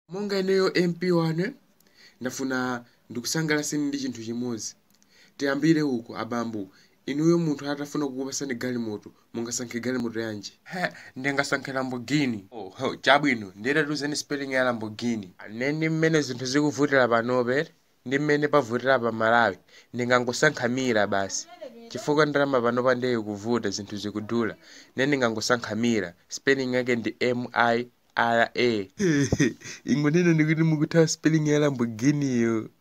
monga ineyo mp wane ndafuna ndikusangalaseni ndi chinthu chimodzi tiyambire uku abambo inuyo munthu atafuna kukupasani galimoto mungasankhe galimoto yanji he ndingasankhe lamborghini oh, oh, chabwino nditatuzeni spelling ya lamborghini neni mmene zinthu zikuvutira panope ndi mmene pavutira pa malawi ndingangosankha mira basi chifukwa ndalama panopa ndiye kuvuta zinthu zikudula ne ndingangosankha mira spelling yake ndi m i r a ingonena ndikuti mukuthawa spelling ya lamborghini yo